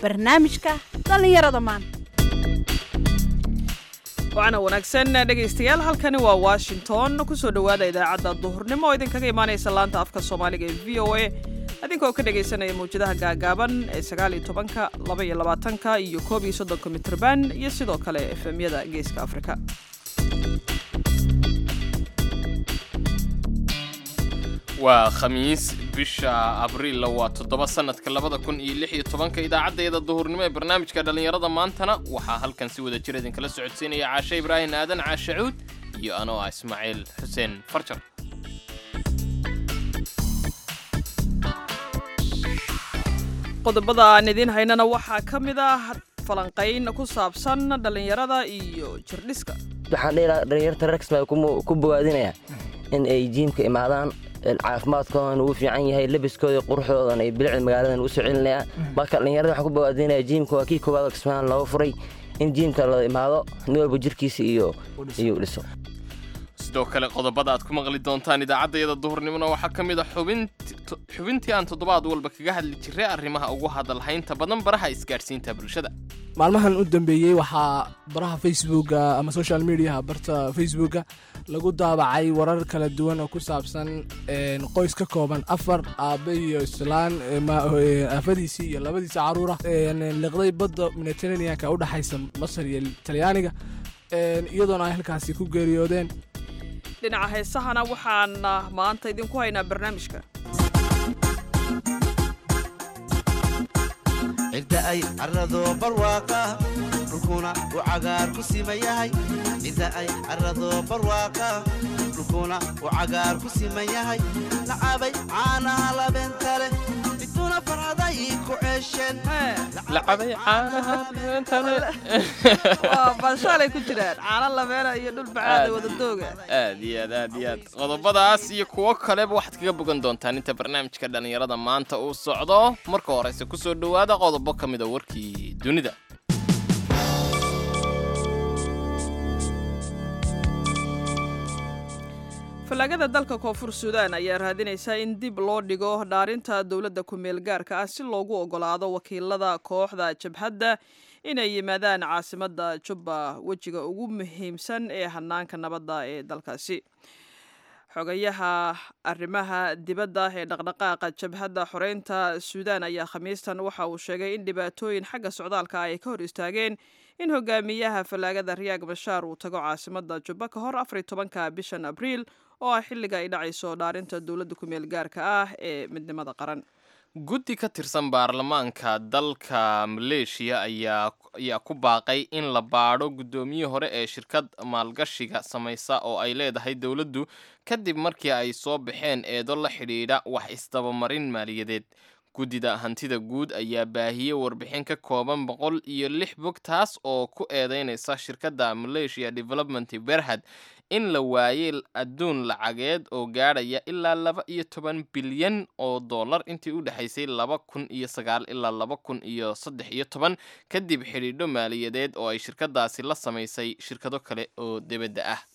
barnaamijka dhallinyarada maanta waana wanaagsan dhegaystayaal halkani waa washington kusoo dhowaada idaacadda duhurnimo oo idinkaga imaanaysa laanta afka soomaaliga ee v o a adinkoo ka dhegaysanaya mawjadaha gaagaaban ee sagaal iyo tobanka laba iyo labaatanka iyo koob iyo soddonka mitrban iyo sidoo kale efemyada geeska afrika waa khamiis bisha abriilla waa toddoba sannadka labada kun iyo lix iyo tobanka idaacaddayada duhurnimo ee barnaamijka dhallinyarada maantana waxaa halkan si wada jir idinkala socodsiinaya caashe ibraahim aadan caashe cuud iyo anoo ah ismaaciil xuseen farjar qodobada aan idiin haynana waxaa ka mid ah falanqayn ku saabsan dhallinyarada iyo jirdhiska waxaan dhihi lahaa dhalinyarta reersma ku bogaadinayaa in ay jiimka imaadaan caafimaadkoodan uu fiican yahay labiskooda quruxdoodan ay bilicda magaaladan u soo celinayaan marka dhalinyarada waxaan ku bogaadinaya jiimka waa kii koowaad oo kismaan looga furay in jiimka la imaado nin walba jirkiisa iyo iyo dhiso sidoo kale qodobada aad ku maqli doontaan idaacaddayada duhurnimona waxaa ka mid a xubintii aan toddobaad walba kaga hadli jiray arrimaha ugu hadalhaynta badan baraha isgaadhsiinta bulshada maalmahan u dambeeyey waxaa baraha facebooka ama social mediaha barta facebooka lagu daabacay warar kala duwan oo ku saabsan qoys ka kooban afar aabe iyo islaan aafadiisii iyo labadiisa caruura liqday badda mediterraneanka u dhexaysa masar iyo talyaaniga iyadoona ay halkaasi ku geeriyoodeen dhinaca heesahana waxaan maanta idinku haynaa barnaamijka cidda ay carrado barwaaqa dhulkuna u cagaar ku siman yahay cidda ay carrado barwaaqa dhulkuna u cagaar ku siman yahay lacabay caanaha labeenta leh miduna farxaday ku ceesheen lacabay caanaha waa baashaalay ku jiraan caano labeena iyo dhul bacaada wadadooga aad iyo aad aad iyo aad qodobadaas iyo kuwo kaleba waxaad kaga bogan doontaan inta barnaamijka dhallinyarada maanta uu socdo marka horeyse kusoo dhowaada qodobo ka mida warkii dunida fallaagada dalka koonfur suudaan ayaa raadinaysa in dib loo dhigo dhaarinta dowladda ku-meel gaarka ah si loogu ogolaado wakiilada kooxda jabhadda inay yimaadaan caasimadda jubba wejiga ugu muhiimsan ee hanaanka nabadda ee dalkaasi xogayaha arrimaha dibadda ee dhaqdhaqaaqa jabhadda xoreynta suudaan ayaa khamiistan waxa uu sheegay in dhibaatooyin xagga socdaalka ay ka hor istaageen in hogaamiyaha fallaagada riyaag bashaar uu tago caasimadda jubba ka hor afariy tobanka bishan abriil oo ah xilliga ay dhacayso dhaarinta dowladda ku-meel gaarka ah ee midnimada qaran guddi ka tirsan baarlamaanka dalka maleeshiya ayaa ku baaqay in la baadho guddoomiyihii hore ee shirkad maalgashiga samaysa oo ay leedahay dowladdu kadib markii ay soo baxeen eedo la xidhiidha wax isdabamarin maaliyadeed guddida hantida guud ayaa baahiyey warbixin ka kooban boqol iyo lix bog taas oo ku eedeynaysa shirkadda malaysia development berhad in la waayey adduun lacageed oo gaadhaya ilaa laba iyo toban bilyan oo dollar intii u dhexaysay laba kun iyo sagaal ilaa laba kun iyo saddex iyo toban kadib xidhiidho maaliyadeed oo ay shirkadaasi la samaysay shirkado kale oo debadda ah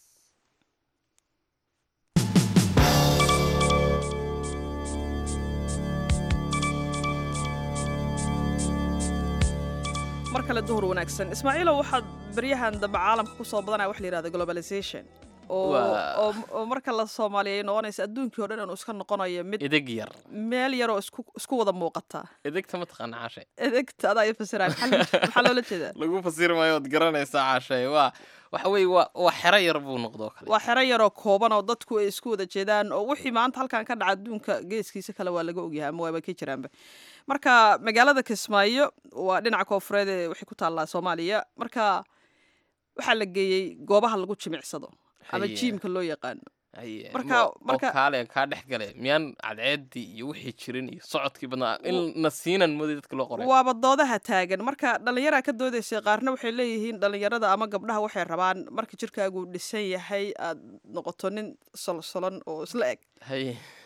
mar kale duhur wanaagsan ismaaciilow waxaad baryahan dambe caalamka ku soo badanaya wax la yihahda globalization oo marka la soomaaliya noqonaysa adduunkii o dhan inuu iska noqonayo mid edeg yar meel yaroo isku wada muuqata edegta ma taqaana caashe edegta adaa i fasiraya maxaa loola jeedaa lagu fasiri maayo ood garanaysaa caashe waa waxa weeye waa waa xero yar buu noqdoo kale waa xero yaroo kooban oo dadku ay isku wada jeedaan oo wixii maanta halkan ka dhaca adduunka geeskiisa kale waa laga ogyahay ama waaba ka jiraanba marka magaalada kismaayo waa dhinaca koonfureed ee waxay ku taallaa soomaaliya marka waxaa la geeyey goobaha lagu jimicsado ama jiimka loo yaqaano marka marka kaale kaa dhex gale miyaan cadceedii iyo wixii jirin iyo socodkii badnaa in nasiinan mooday dadka loo qoray waaba doodaha taagan marka dhallinyaraa ka doodaysay qaarna waxay leeyihiin dhallinyarada ama gabdhaha waxay rabaan marka jirkaagu dhisan yahay aad noqoto nin solsolon oo isla eg haye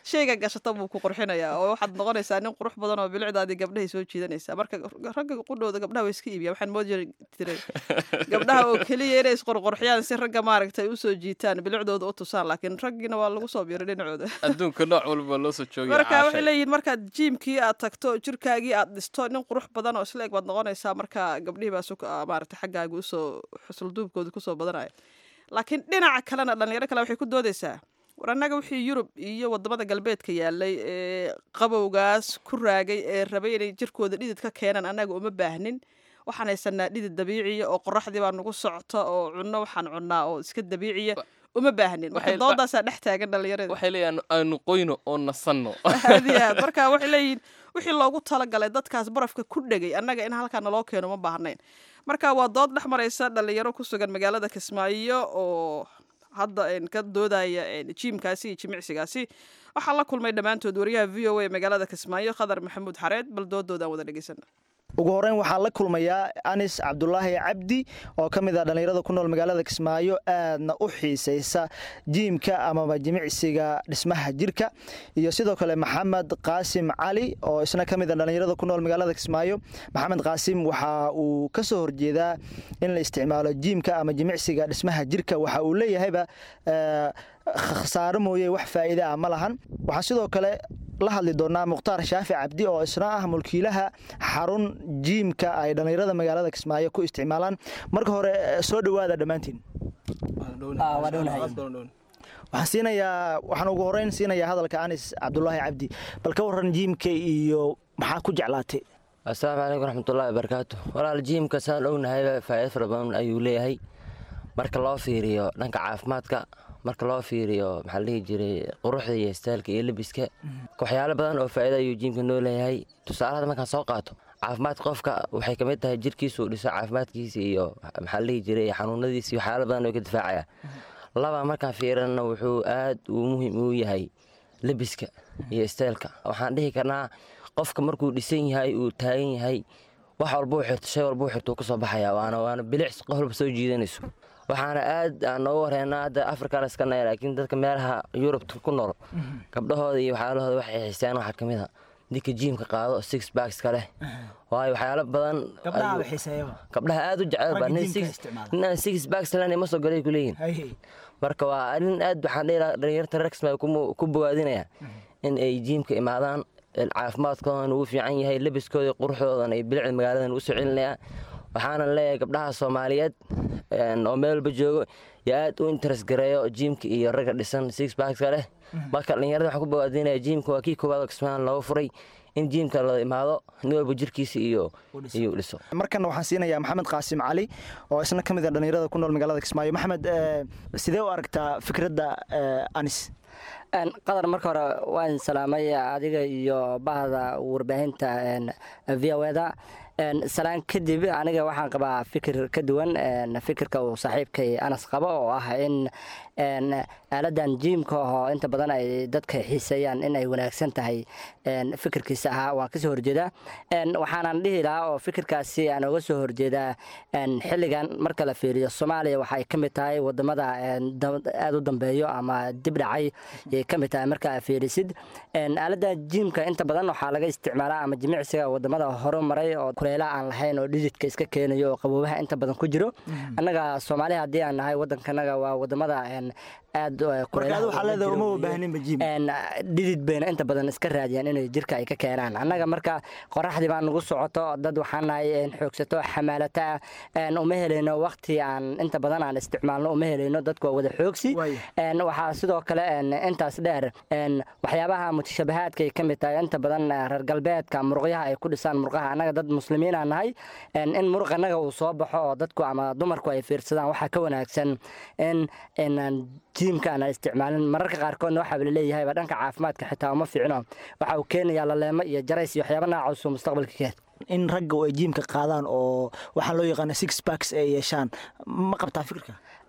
shayga gashata buu ku qurxinayaa oo waxaad noqonaysaa nin qurux badan oo bilicdaadii gabdhahay soo jiidanaysaa marka ragga qudhooda gabdhaha way iska iibiya waxaan moodi jiray gabdhaha oo keliya inay isqurqurxiyaan si ragga maaragtay usoo jiitaan bilicdooda u tusaan laakiin raggiina waa lagu soo biiray dhinacooda adduunka nooc walba loo soo joogaya marka waxay caashay. leeyihiin markaad jiimkii aad tagto jirkaagii aad dhisto nin qurux badan oo isla eg baad noqonaysaa marka gabdhihii baa suk- ah, maaragtay xaggaaga usoo xusulduubkooda kusoo badanaya laakiin dhinaca kalena dhalinyaro kale waxay ku doodaysaa war annaga wixii yurub iyo wadamada galbeedka yaalay ee qabowgaas ku raagay ee rabay inay jirkooda dhidid ka keenaan annaga uma baahnin waxaan haysanaa dhidid dabiiciya oo qoraxdii baa nagu socota oo cunno waxaan cunnaa oo iska dabiiciya uma baahnin marka waxay- doodaasaa dhex taagan dhalinyarada waxay leeyahan aanu qoyno oo nasanno aad iyo aad marka waxay leeyihiin wixii loogu talagalay dadkaas barafka ku dhegay annaga in halkaa naloo keeno ma baahnayn marka waa dood dhex maraysa dhalinyaro ku sugan magaalada kismaayo oo hadda een, ka doodaya een, jiimkaasi iyo jimicsigaasi waxaa la kulmay dhammaantood wariyaha v o a magaalada kismaayo khadar maxamuud xareed bal doodooda aan wada dhegeysana ugu horeyn waxaa la kulmayaa anis cabdulaahi cabdi oo ka mid ah dhallinyarada ku nool magaalada kismaayo aadna u xiisaysa jiimka amaba jimicsiga dhismaha jirka iyo sidoo kale maxamed qaasim cali oo isna ka mid ah dhallinyarada ku nool magaalada kismaayo maxamed qaasim waxa uu ka soo horjeedaa in la isticmaalo jiimka ama jimicsiga dhismaha jirka waxa uu leeyahayba eh, khasaaro mooye wax faa'iide ah ma lahan waxaan sidoo kale la hadli doonaa mukhtaar shaafi cabdi oo isna ah mulkiilaha xarun jiimka ay dhallinyarada magaalada kismaayo ku isticmaalaan marka hore eh, soo dhowaada dhammaantiin waxaan siinayaa waxaan ugu horeyn siinayaa hadalka anis cabdulaahi cabdi bal ka waran jiimka iyo maxaa ku jeclaatay asalaamu calaykum waraxmatullahi wabarakaatu walaal jiimka saan ognahayba faa'iido fara badan ayuu leeyahay marka loo fiiriyo dhanka caafimaadka marka loo fiiriyo maxaa la dhihi jiray quruxda iyo istaalka iyo lebiska waxyaalo badan oo faa'iido ayuu jiimka noo leeyahay tusaalada markaan soo qaato caafimaadka qofka waxay ka mid tahay jirkiisu uu dhiso caafimaadkiisa iyo maxaa la dhihi jiray xanuunadiisa iyo waxyaalo badan oo ka difaacaya laba markaan fiirina wuxuu aad uu muhiim u yahay lebiska iyo isteelka waxaan dhihi karnaa qofka markuu dhisan yahay uu taagan yahay wax walbuu xirto shay walbuu xirto uu kasoo baxaya waana waana bilic qof walba soo jiidanayso waxaana aad aan nooga wareynaa hadda afrika laskanaya laakiin dadka meelaha yurubta ku nool gabdhahooda iyo waxyaalahooda waxay xiiseen waxaa ka mid a ninka jiimka qaado six backska leh waayo waxyaalo badan ayuu- gabdhaha aad u jecel ba nin six nin aan six backs lahayn ma soo galay ku leeyihin marka waa arrin aad waxaan dhihi lahaa dhalinyarta rexma ku bogaadinaya in ay jiimka imaadaan caafimaadkoodan uu fiican yahay lebiskooda iyo quruxdoodan ay bilicda magaaladan usoo celinayaan waxaana leeyahay gabdhaha soomaaliyeed een, oo meel walba joogo yo aad u interes gareeyo jiimka iyo ragga dhisan six backska leh marka dhalinyarada waxaan ku bogaadinaya jiimka waa kii koowaad oo kismaan looga furay in jiimka la imaado nin walba jirkiisa iyo iyo dhiso markan waxaan siinayaa maxamed qaasim cali oo isna ka mid ah dhallinyarada ku nool magaalada kismaayo maxamed eh, sidee u aragtaa fikradda eh, anis Een, qadar marka hore waan salaamay adiga iyo bahda warbaahinta v o da salaan kadib aniga waxaan qabaa fikir ka duwan een, fikirka uu saaxiibkay anas qabo oo ah in een, aaladan jiimka oo inta badan ay dadka xiiseeyaan in ay wanaagsan tahay een, fikirkiisa ahaa waan kasoo horjeedaa Een, waxaanan dhihi lahaa oo fikirkaasi aan oga soo horjeedaa een, xilligan marka la fiiriyo soomaaliya waxay ka mid tahay wadamada een, dam- aad u dambeeyo ama dib dhacay ayay ka mid tahay marka aad fiirisid Een, aalada jiimka inta badan waxaa laga isticmaalaa ama jimicsiga wadamada horumaray oo kuleela aan lahayn oo dhididka iska keenayo oo qaboobaha inta badan ku jiro annaga soomaaliya haddii aan nahay wadankanaga waa wadamada een, aad eh, marka kuleelaha adu waxaa uga leedahay jiro uma weeye. baahninba jiim Een, dhidid bayna inta badan iska raadiyaan inay jirka ay ka keenaan annaga marka qoraxdii baa nagu socoto dad waxaan nahay een, xoogsato xamaalata een, uma helayno waqti aan inta badan aan isticmaalno uma helayno dadku waa wada xoogsi Waaya. Een, waxaa sidoo kale een, intaas dheer een, waxyaabaha mutashabahaadka ay ka mid tahay inta badan eh, reer galbeedka muruqyaha ay ku dhisaan murqaha annaga dad muslimiin aan nahay een, in muruq annaga uu soo baxo oo dadku ama dumarku ay fiirsadaan waxaa ka wanaagsan in inaan jiimka aan isticmaalin mararka qaarkoodna waxaa laleeyahay ba dhanka caafimaadka xitaa uma fiicno waxa uu keenayaa laleemo iyo jarays iyo waxyaaba noocaas uu mustaqbalka keen in ragga ay jiimka qaadaan oo waxaa loo yaqaana six backs ay yeeshaan ma qabtaa fikirka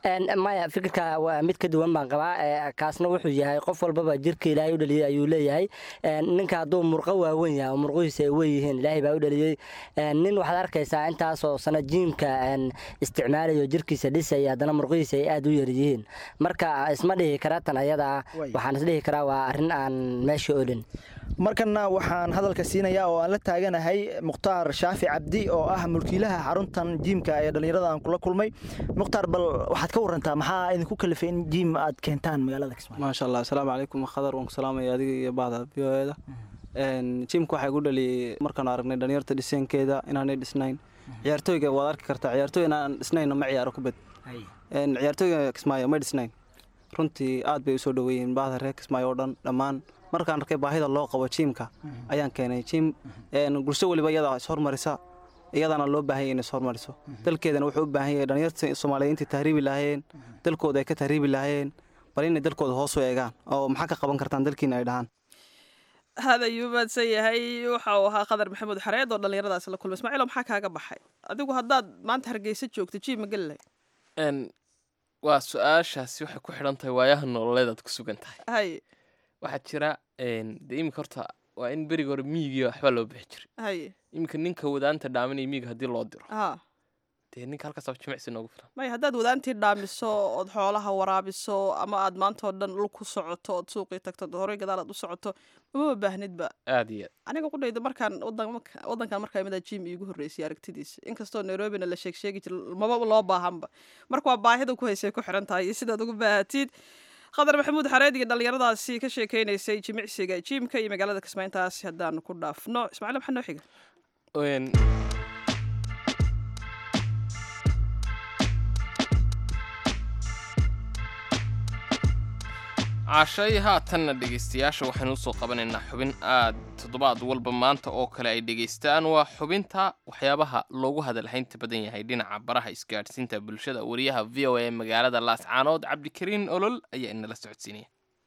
Een, maya fikirka waa mid ka duwan baan qabaa ee, kaasna wuxuu yahay qof walbaba jirka ilaahay u dhaliyey ayuu leeyahay Een, ninka hadduu murqo waaweyn yahay oo murqihiisa ay weyn ilaahay baa u dhaliyey Een, nin waxaad arkaysaa intaasoo sana jiimka een, isticmaalayo jirkiisa dhisaya haddana murqihiisa ay aad u yar yihiin marka isma dhihi kara tan ayada ah Way. waxaan isdhihi karaa waa arrin aan meesha olin markana waxaan hadalka siinayaa oo aan la taaganahay mukhtaar shaafi cabdi oo ah mulkiilaha xaruntan jiimka ee dhallinyarada aan kula kulmay mukhtaar bal waxaad ka warantaa maxaa idinku kalifay in jiim aad keentaan magaalada kismaayo maasha allah asalaamu calaykum khadar waan ku salaamaya adiga iyo bahda v o eda jiimka waxaa igu dhaliyay markaan aragnay dhalinyarta dhiseenkeeda inaanay dhisnayn ciyaartooyga waad arki kartaa ciyaartooy inaan dhisnayna ma ciyaaro kubad Een, ciyaartooyga kismaayo ma dhisnayn runtii aad bay usoo dhoweeyeen bahda reer kismaayo oo dhan dhammaan markaan arkay baahida loo qabo jiimka ayaan keenay jiim een, bulsho weliba iyadaa ishormarisa iyadana loo baahan yahay inay ishormariso dalkeedana wuxuu u baahan yahay dhalinyarta soomaaliyeed intay tahriibi lahaayeen dalkooda ay ka tahriibi lahaayeen bal inay dalkooda hoos u eegaan oo maxaa ka qaban kartaan dalkiina ay dhahaan hada ayuu mahadsan yahay waxa uu ahaa qadar maxamuud xareed oo dhallinyaradaas la kulmay ismaaciilo maxaa kaaga baxay adigu haddaad maanta hargeysa joogto jiim ma geli lahayd Een, waa su-aashaasi waxay ku xidhan tahay waayaha nololeed aad ku sugan tahay hay waxaa jira een, dee iminka horta waa in beriga hore miyigiiyo waxbaa loo bixi jiray hay iminka ninka wadaanta dhaaminaya miyiga haddii loo diro ha dee ninka halkaasaba jimicsi noogu filan maya haddaad wadaantii dhaamiso ood xoolaha waraabiso ama aad maanta oo dhan dhul ku socoto ood suuqii tagto ood horey gadaal aad u socoto umama baahnidba aad iyo aad aniga qudhayda markaan wadan- wadankan markaa imadaa jim iigu horreysay aragtidiisa inkastoo nairobina la sheeg sheegi jira maba loo baahanba marka waa baahida ku haysay ku xiran tahay iyo sidaad ugu baahatid qadar maxamuud xareed iyo dhallinyaradaasi ka sheekeynaysay jimicsiga jiimka iyo magaalada kismayntaasi haddaanu ku dhaafno ismaaciil maxaa noo xiga Een, cashay haatanna dhegaystayaasha waxaynu usoo qabanaynaa xubin aad toddobaad walba maanta oo kale ay dhegaystaan waa xubinta waxyaabaha loogu hadalhaynta badan yahay dhinaca baraha isgaadhsiinta bulshada wariyaha v o a ee magaalada laascaanood cabdikariin olol ayaa inala socodsiinaya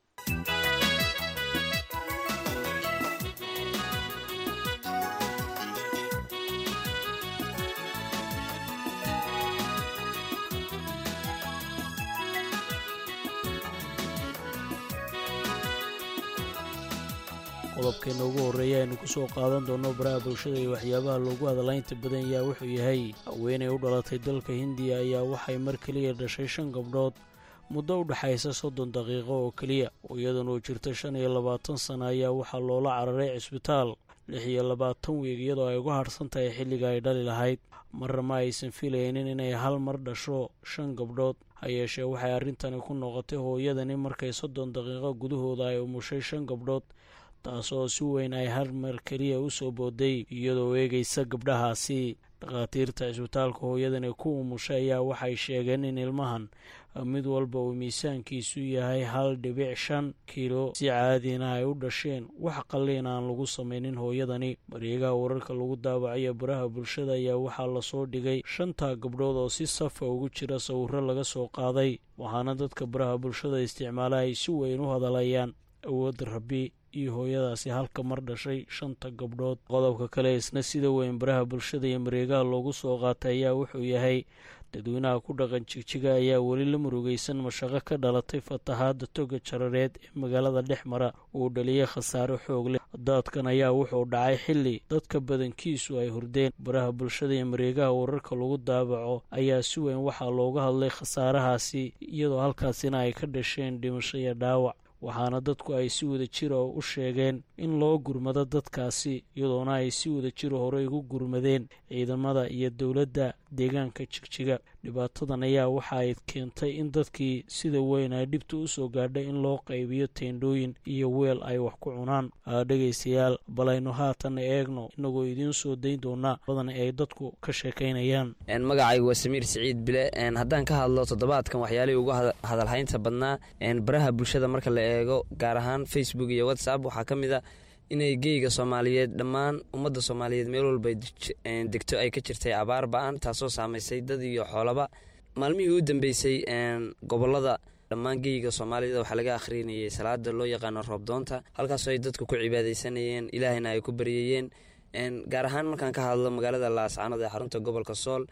qodobkeena ugu horreeya aynu ku soo qaadan doonno baraha bulshada iyo waxyaabaha loogu hadalaynta badan yaha wuxuu yahay haweenay u dhalatay dalka hindiya ayaa waxay mar keliya dhashay shan gabdhood muddo u dhexaysa soddon daqiiqo oo keliya oo iyadan oo jirta shan iyo labaatan sana ayaa waxaa loola cararay cisbitaal lix iyo labaatan wiig iyadoo ay uga harhsan tahay xilliga ay dhali lahayd marna ma aysan filaynin inay hal mar dhasho shan gabdhood ha yeeshee waxay arrintani ku noqotay hooyadani markay soddon daqiiqo gudahooda ay umushay shan gabdhood taasoo si weyn ay hal mar keliya u soo booday iyadoo eegaysa gabdhahaasi dhakhaatiirta cisbitaalka hooyadani ku umushay ayaa waxay sheegeen in ilmahan mid walba uu miisaankiisu yahay hal dhibic shan kiilo si caadina ay u dhasheen wax qalliin aan lagu samaynin hooyadani mareegaha wararka lagu daawacayo baraha bulshada ayaa waxaa lasoo dhigay shantaa gabdhood oo si safa ugu jira sawirro laga soo qaaday waxaana dadka baraha bulshada isticmaala ay si weyn u hadalayaan awoodda rabbi iyo hooyadaasi halka mar dhashay shanta gabdhood qodobka kale isna sida weyn baraha bulshada iyo mareegaha loogu soo qaatay ayaa wuxuu yahay dadweynaha ku dhaqan jigjiga ayaa weli la murugaysan mashaqo ka dhalatay fatahaadda toga jarareed ee magaalada dhex mara uu dhaliyay khasaare xoog leh daadkan ayaa wuxuu dhacay xilli dadka badankiisu ay hurdeen baraha bulshada iyo mareegaha wararka lagu daabaco ayaa si weyn waxaa looga hadlay khasaarahaasi iyadoo halkaasina ay ka dhasheen dhimasho iyo dhaawac waxaana dadku ay si wada jira u sheegeen in loo gurmado dadkaasi iyadoona ay si wada jiro horey ugu gurmadeen ciidamada iyo dowladda deegaanka jigjiga dhibaatadan ayaa waxa ay keentay in dadkii sida weyn ay dhibta u soo gaadhay in loo qaybiyo teendhooyin iyo weel ay wax ku cunaan dhegaystayaal bal aynu haatan eegno inagoo idiin soo dayn doonaa badan ay dadku ka sheekaynayaan magacaygu waa samiir siciid bile haddaan ka hadlo toddobaadkan waxyaalihii ugu hadalhaynta badnaa baraha bulshada marka la eego gaar ahaan facebook iyo whatsapp waxaa ka mid a inay geyga soomaaliyeed dhammaan ummadda soomaaliyeed meel walba degto ay ka jirtay abaar ba-an taasoo saamaysay dad iyo xoolaba maalmihii u dambeysay gobolada dhammaan geyga soomaalida waxaa laga akhrinayay salaada loo yaqaano roobdoonta halkaasoo ay dadku ku cibaadeysanayeen ilaahayna ay ku baryayeen gaar ahaan markaan ka hadlo magaalada laascaanood ee xarunta gobolka sool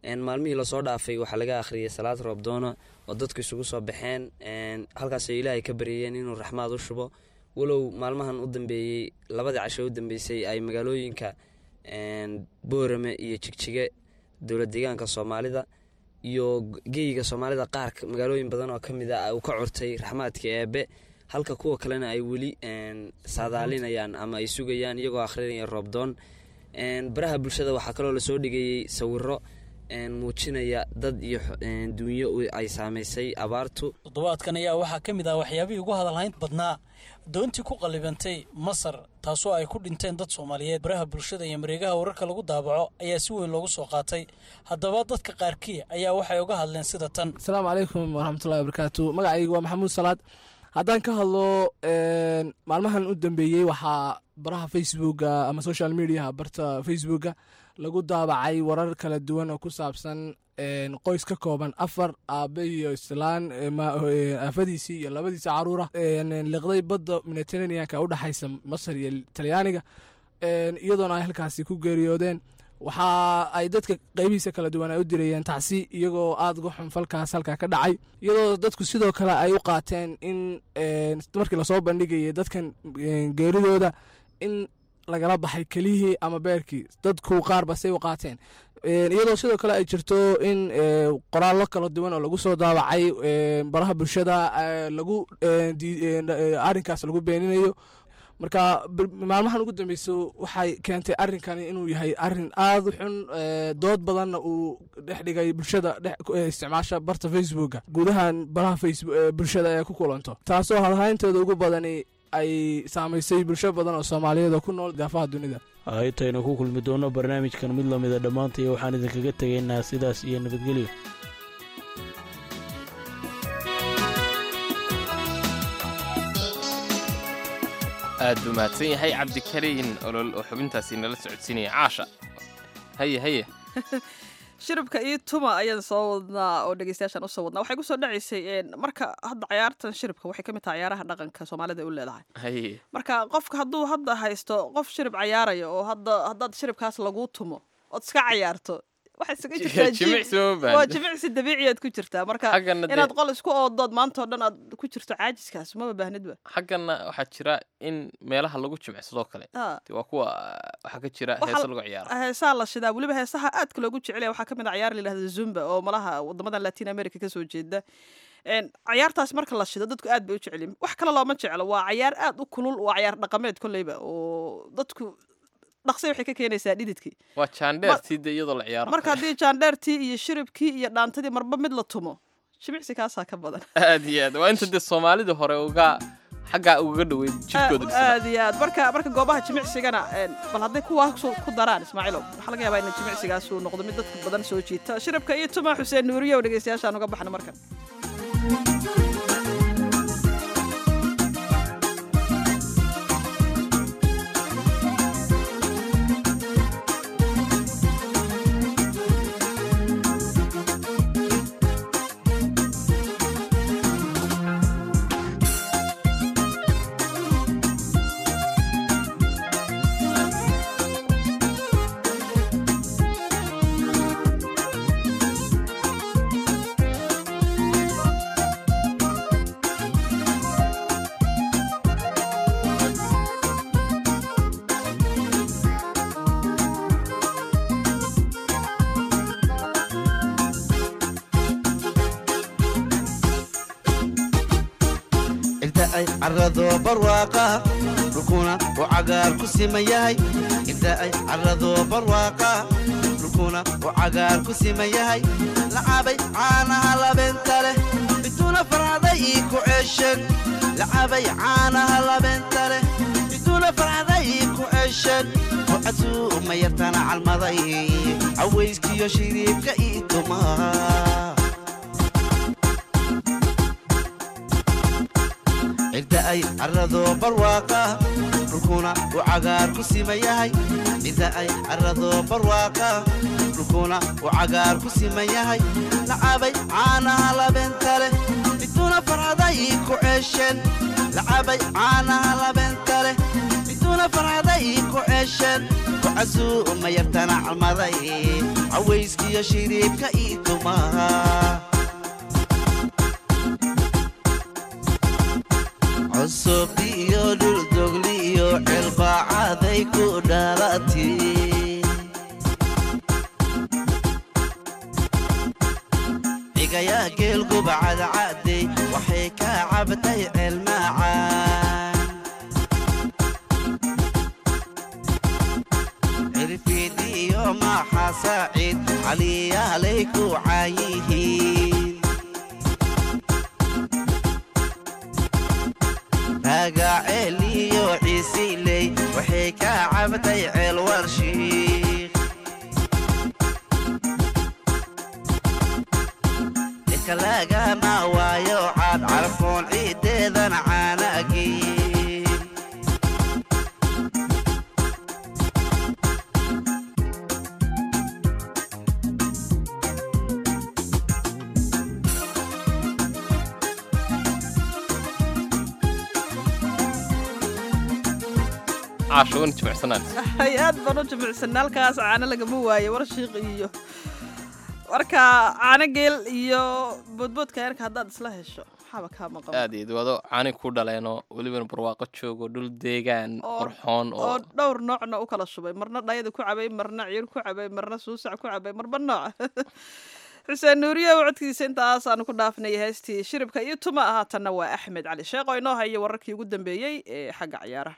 maalmihii lasoo dhaafay waxaa laga akhriyay salaad roobdoona oo dadku isugu soo baxeen halkaasoo ilaahay ka baryayeen inuu raxmaad u shubo walow maalmahan u dambeeyey labadii casho u dambeysay ay magaalooyinka boorame iyo jigjige dowlad deegaanka soomaalida iyo geyiga soomaalida qaar magaalooyin badan oo ka mid a uu ka curtay raxmaadka eebe halka kuwa kalena ay weli saadaalinayaan ama ay sugayaan iyagoo akhrinaya roobdoon baraha bulshada waxaa kaloo lasoo dhigayey sawiro muujinaya dad iyo duunyo ay saamaysay abaartu toddobaadkan ayaa waxaa ka mid ah waxyaabihii ugu hadalhayn badnaa doontii ku qallibantay masar taasoo ay ku dhinteen dad soomaaliyeed baraha bulshada iyo mareegaha wararka lagu daabaco ayaa si weyn loogu soo qaatay haddaba dadka qaarkii ayaa waxay uga hadleen sida tan asalaamu calaykum waraxmatullahi wabarakaatu magacayga waa maxamuud salaad haddaan ka hadlo maalmahan u dambeeyey waxaa baraha facebooka ama social mediaha barta facebooka lagu daabacay warar kala duwan oo ku saabsan qoys ka kooban afar aabe iyo islaan aafadiisii iyo labadiisa caruura liqday badda mediterraneanka u dhexaysa masar iyo talyaaniga iyadoona ay halkaasi ku geeriyoodeen waxa ay dadka qeybihiisa kala duwan ay u dirayeen tacsi iyagoo aada uga xun falkaas halkaa ka dhacay iyadoo dadku sidoo kale ay u qaateen in markii lasoo bandhigayay dadkan geeridooda in lagala baxay kelihii ama beerkii dadku qaar basay u qaateen iyadoo sidoo kale ay jirto in qoraallo kala duwan oo lagu soo daawacay baraha bulshada lagu arrinkaas lagu beeninayo marka maalmahan ugu dambeyso waxay keentay arrinkani inuu yahay arin aada u xun dood badanna uu dhex dhigay bulshada isticmaasha barta facebooka gudahan baraha bulshada ee ku kulanto taasoo hadhayntooda ugu badani ay saamaysay bulsho badan oo soomaaliyeed oo ku nool daafaha dunida intaynu ku kulmi doonno barnaamijkan mid lamida dhammaantay waxaan idinkaga tegaynaa sidaas iyo nabadgelyo aad buu mahadsan yahay cabdikariin olol oo xubintaasi nala socodsiinaya caasha haye haye shiribka iyo tuma ayaan soo wadnaa oo dhegeystayaashaan usoo wadnaa waxay kusoo dhacaysay marka hadda cayaartan shiribka waxay ka mid tahay cayaaraha dhaqanka soomaalida u leedahay haye marka qofka hadduu hadda haysto qof shirib cayaaraya oo hadda haddaad shiribkaas laguu tumo ood iska cayaarto waxay isaga jirtaa jimicsi ma waa baahna jimicsi dabiiciyaad ku jirtaa marka Xaggana dee- inaad qol isku oodood maanta oo dhan aad ku jirto caajiskaas maba baahnidba xaggana waxaa jira in meelaha lagu jimicsadoo kale Ah. de waa kuwa waxaa ka jira Waxaa- heesa lagu ciyaaro heesaha la shidaa weliba heesaha aadka loogu jecelaya waxaa ka mid a cayaar la yidhahda zumba oo malaha wadamadan latin america kasoo jeeda Een, cayaartaas marka la shido dadku aad bay u jecelyihin wax kale looma jeclo waa cayaar aad u kulul waa cayaar dhaqameed kolleyba oo dadku dhaqsay waxay ka keenaysaa dhididkii waa jaandheertii de iyadoo la ciyaaro marka haddii jaandheertii iyo shiribkii iyo dhaantadii marba mid la tumo jimicsi kaasaa ka badan aad iyo aad waa inta dee soomaalida hore uga xaggaa ugaga dhoweyd jidkooda dhisnaa aad iyo aad marka marka goobaha jimicsigana een, bal hadday kuwaas ku daraan ismaaciilow waxaa laga yaabaa in jimicsigaas uu noqdo mid dadka badan soo jiita shiribka iyo tuma xuseen nuuriyow dhegeystayaashaan uga baxna markan inta ay carrado barwaaqa dhulkuna uu cagaar ku siman yahay inta ay carrado barwaaqa dhulkuna uu cagaar ku siman yahay lacabay caanaha labeenta leh bituuna farcaday ii ku ceeshan lacabay caanaha labeenta leh bituuna farcaday ii ku ceeshan wacaduu ma yartana calmaday cawayskiyo shiriibka ii tumaa cidda ay carrado barwaaqa dhulkuna uu cagaar ku siman yahay cidda ay carrado barwaaqa dhulkuna uu cagaar ku siman yahay lacabay caanaha labeenta leh bituuna farcaday ii ku ceesheen lacabay caanaha labeenta leh bituuna farcaday ii ku ceesheen casuuma yartana calmaday cawayskiyo shiriibka ii tumaha cusub iyo dhuldogli iyo cilbaacaday ku dhalati cigayaa geelguba cadcadey waxay ka cabtay ceelmaacaan cirfiid iyo maaxa saaciid caliyaalay ku caayihiin raagaceel iyo ciisiley waxay ka cabtay ceel warshiik ikalagama waayo caad carfoon ciideedan caanagiin caasho wan jimicsanaan hay aad baan u jimicsanay halkaas caano lagama waayo warshiiq iyo marka caano geel iyo boodboodka yarka haddaad isla hesho maxaaba kaa maqan aad iyo wado cani ku dhaleeno welibana barwaaqo joogo dhul deegaan Oo- qurxoon oo oo dhowr noocna u kala shubay marna dhayada ku cabay marna ciir ku cabay marna suusac ku cabay marba nooc xuseen nuuriye codkiisa intaasaanu ku dhaafnay heestii shiribka iyo tuma ahaatanna waa axmed cali sheekh oo inoo haya wararkii ugu dambeeyey ee xagga ciyaaraha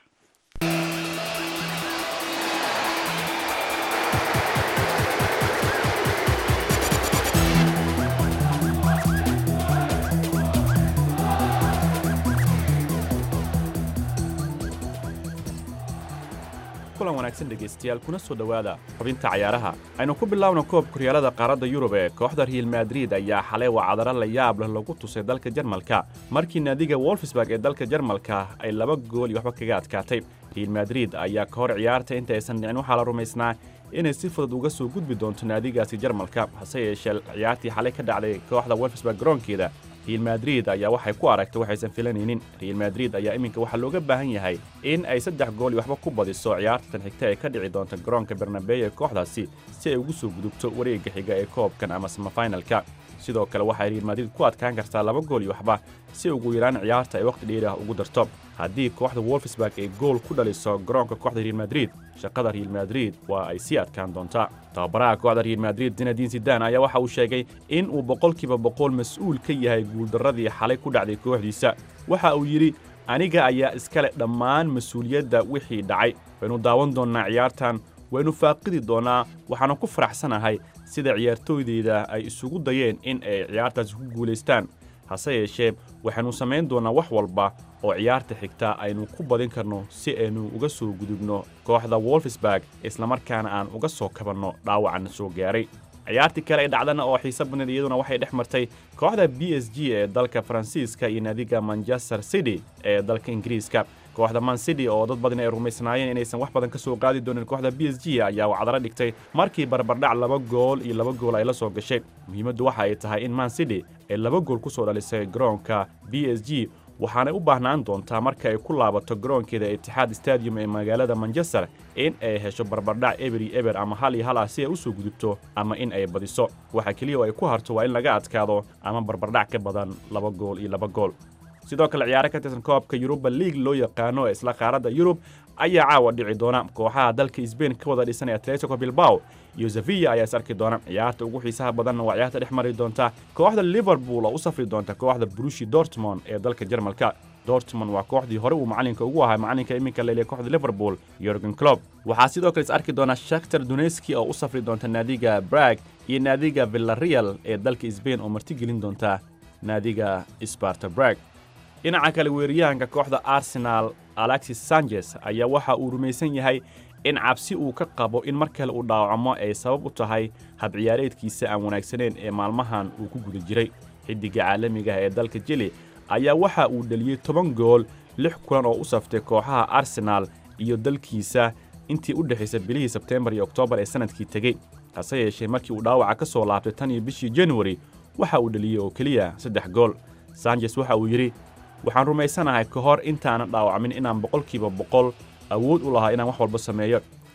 kulan wanaagsan dhegaystayaal kuna soo dhowaada xubinta cayaaraha aynu ku bilaabno koobka horyaalada qaaradda yurub ee kooxda real madrid ayaa xalay wacdaro la yaab leh lagu tusay dalka jarmalka markii naadiga wolfsburg ee dalka jarmalka ay laba gool iyo waxba kaga adkaatay real madrid ayaa ka hor ciyaarta inta aysan dhicin waxaa la rumaysnaa inay si fudud uga soo gudbi doonto naadigaasi jarmalka hase yeeshee ciyaartii xalay ka dhacday kooxda wolfsburg garoonkeeda real madrid ayaa waxay ku aragtay waxaysan filanaynin real madrid ayaa iminka waxaa looga baahan yahay in ay saddex gool iyo waxba ku badiso ciyaartan xigta ee ka dhici doonta garoonka bernabey ee kooxdaasi si ay ugu soo gudubto wareegga xiga ee koobkan ama samafinalka sidoo kale waxay real madrid ku adkaan kartaa laba gool iyo waxba si ugu yaraan ciyaarta ay wakhti dheeri ah ugu darto haddii kooxda wolfsburg ay gool ku dhaliso garoonka kooxda real madrid shaqada real madrid waa ay sii adkaan doontaa tababaraha kooxda real madrid zinadiin sidan ayaa waxa uu sheegay in uu boqolkiiba boqol mas-uul ka yahay guuldarradii xalay ku dhacday kooxdiisa waxa uu yidhi aniga ayaa iskale dhammaan mas-uuliyadda wixii dhacay waynu daawan doonnaa ciyaartan waynu faaqidi doonnaa waxaana ku faraxsanahay sida ciyaartooydeyda ay isugu dayeen in ay ciyaartaasi ku guulaystaan hase yeeshee waxaynu samayn doonnaa wax walba oo ciyaarta xigta aynu ku badin karno si aynu uga soo gudubno kooxda wolfsburg islamarkaana aan uga soo kabanno dhaawacana soo gaaray ciyaartii kale ee dhacdana oo xiise badneed iyaduna waxay dhex martay kooxda b s g ee dalka faransiiska iyo naadiga manchester city ee dalka ingiriiska kooxda man city oo dad badan ay rumaysnaayeen inaysan wax badan ka soo qaadi doonin kooxda b s g ayaa wacdaro dhigtay markii barbardhac laba gool iyo laba gool ay la soo gashay muhiimaddu waxa ay tahay in man city ay laba gool ku soo dhalisay garoonka b s g waxaanay u baahnaan doontaa marka ay ku laabato garoonkeeda itixaad stadium ee magaalada manchester in ay hesho barbardhac eber iyo eber ama hal iyo hal ah si ay u soo gudubto ama in ay badiso waxa keliya oo ay ku harto waa in laga adkaado ama barbardhac ka badan laba gool iyo laba gool sidoo kale ciyaaro ka tirsan koobka yuruba league loo yaqaano ee isla qaaradda yurub ayaa caawa dhici doona kooxaha dalka sbain ka wada dhisan ee atletico bilbao iyo sevilla ayaa is arki doona ciyaarta ugu xiisaha badanna waa ciyaarta dhex mari doonta kooxda liverpool oo u safri doonta kooxda brushi dortmond ee dalka jarmalka dortmond waa kooxdii hore uu macalinka ugu ahaa macalinka iminka leeliya kooxda liverpool yorgen clob waxaa sidoo kale is arki doona shakhtar duneski oo u safri doonta naadiga brag iyo naadiga villareal ee dalka sbain oo martigelin doonta naadiga sparta brag dhinaca kale weeraryahanka kooxda arsenal alexis sanchez ayaa waxa uu rumaysan yahay in cabsi uu ka qabo in mar kale uu dhaawacmo ay sabab u tahay habciyaareedkiisa aan wanaagsaneyn ee maalmahan uu ku guda jiray xiddiga caalamiga ah ee dalka jili ayaa waxa uu dheliyey toban gool lix kulan oo u saftay kooxaha arsenal iyo dalkiisa intii u dhexaysay bilihii sebteembar iyo oktoobar ee sannadkii tegey hase yeeshee markii uu dhaawaca ka soo laabtay tan iyo bishii januari waxa uu dheliyey oo keliya saddex gool sanchez waxa uu yidhi waxaan rumaysanahay ka hor intaanan dhaawacmin inaan boqolkiiba boqol awood u lahaa inaan wax walba sameeyo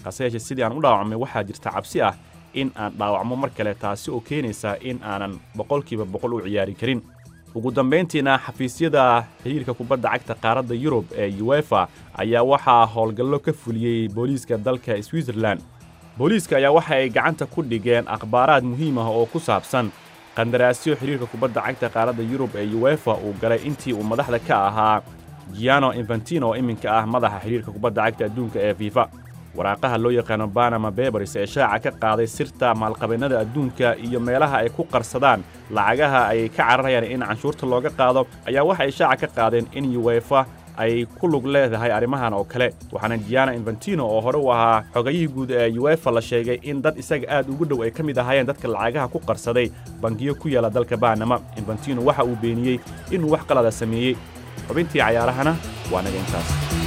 hase yeeshee sidii aan u dhaawacmay waxaa jirta cabsi ah in aan dhaawacmo mar kale taasi oo keenaysa in aanan boqolkiiba boqol u ciyaari karin ugu dambayntiina xafiisyada xiriirka kubadda cagta qaaradda yurub ee uefa ayaa waxaa howlgallo ka fuliyey booliiska dalka switzerlan booliiska ayaa waxa ay gacanta ku dhigeen akhbaaraad muhiim ah oo ku saabsan qandaraasyo xiriirka kubadda cagta qaaradda yurub ee uefa uu galay intii uu madaxda ka ahaa giano infantino oo iminka ah madaxa xiriirka kubadda cagta adduunka ee fifa waraaqaha loo yaqaano banama bebers ee shaaca ka qaaday sirta maalqabeennada adduunka iyo meelaha ay ku qarsadaan lacagaha ay ka cararayaan in canshuurta looga qaado ayaa waxa ay shaaca ka qaadeen in uefa ay ku lug leedahay arrimahan oo kale waxaana giana infantino oo hore u ahaa xogayihii guud ee uefa la sheegay in dad isaga aad ugu dhow ay ka mid ahaayeen dadka lacagaha ku qarsaday bangiyo ku yaala dalka banama infantino waxa uu beeniyey inuu wax qalada sameeyey xubintii cayaarahana waa naga intaas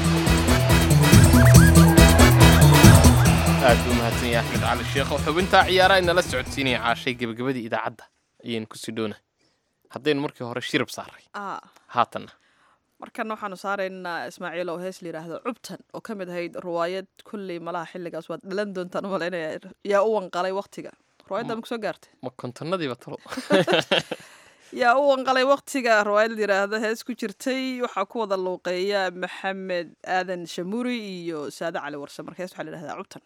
aad buu mahadsan yahay axmed cali sheekho xubintaa ciyaaraha inala socodsiinaya caashay gebagabadii idaacadda ayaynu kusii dhoona haddaynu markii hore shirib saaray Ah, haatanna markana waxaanu saaraynaa ismaaciil oo hees la yidhaahdo cubtan oo ka mid ahayd ruwaayad kulley malaha xilligaas waad dhalan doontaan umalaynaya yaa u wanqalay waktiga ruwaayadda ma kusoo gaartay ma kontonnadiiba talo yaa u wanqalay waktiga ruwaayad la yidhaahdo hees ku jirtay waxaa ku wada luuqeeya maxamed aadan shamuri iyo saade cali warse marka hees waxaa la yidhahdaa cubtan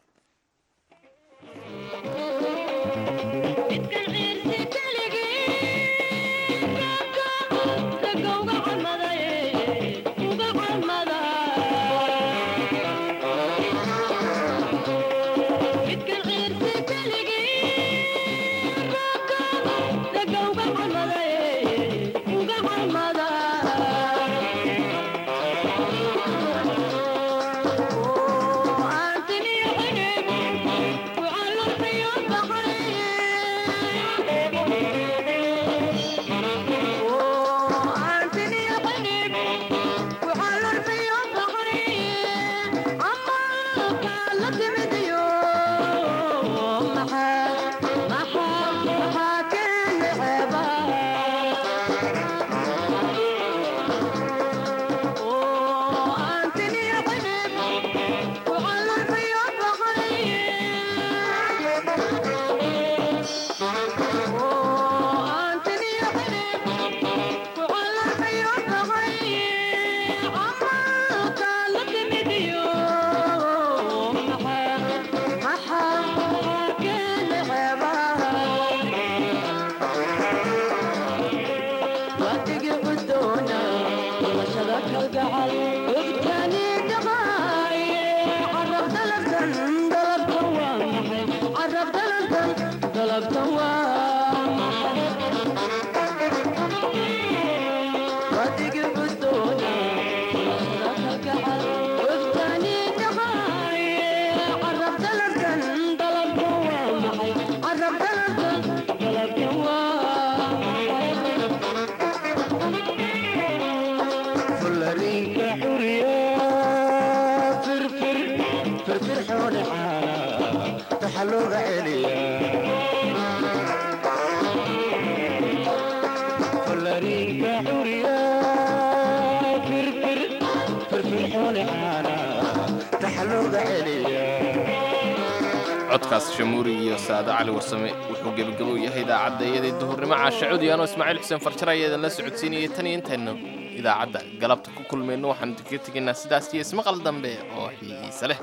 codkaas shamuuri iyo saado cali warsame wuxuu gebagabo u yahay idaacadda iyadii duhurnimo caashacudi anoo ismaaciil xuseen farjar ayaa idinla socodsiinayay tan iyo intaynu idaacadda galabta ku kulmayno waxaanu kaga tegaynaa sidaas iyo ismaqal dambe oo xiise leh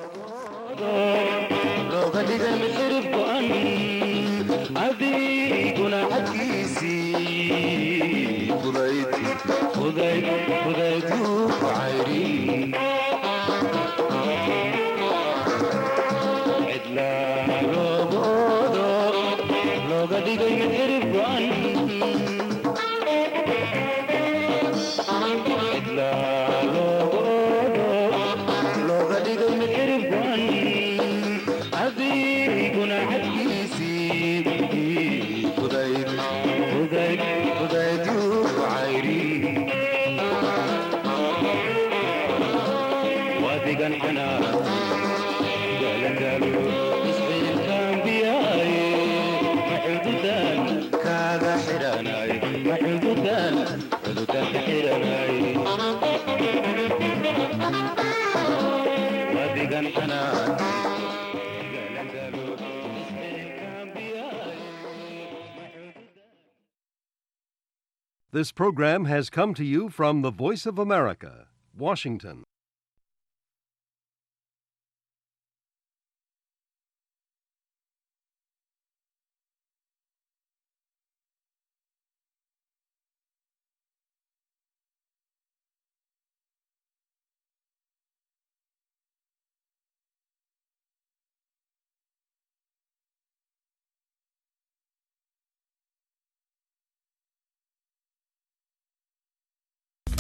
adiguna xaggiisii fudayduu cayri cidlaa loogoodo looga dhigay mid xirib go'an cidlaa loogoodo looga dhigay mid xirib go'an adiguna xaggiisii fudayd fudayd fudayduu cayri wadigan xanaa galagalo isciilkaan biyaaye maxududan kaaga xidhanay maxududan xududan ka xidhanay wadigan xanaa This program has come to you from the Voice of America, Washington.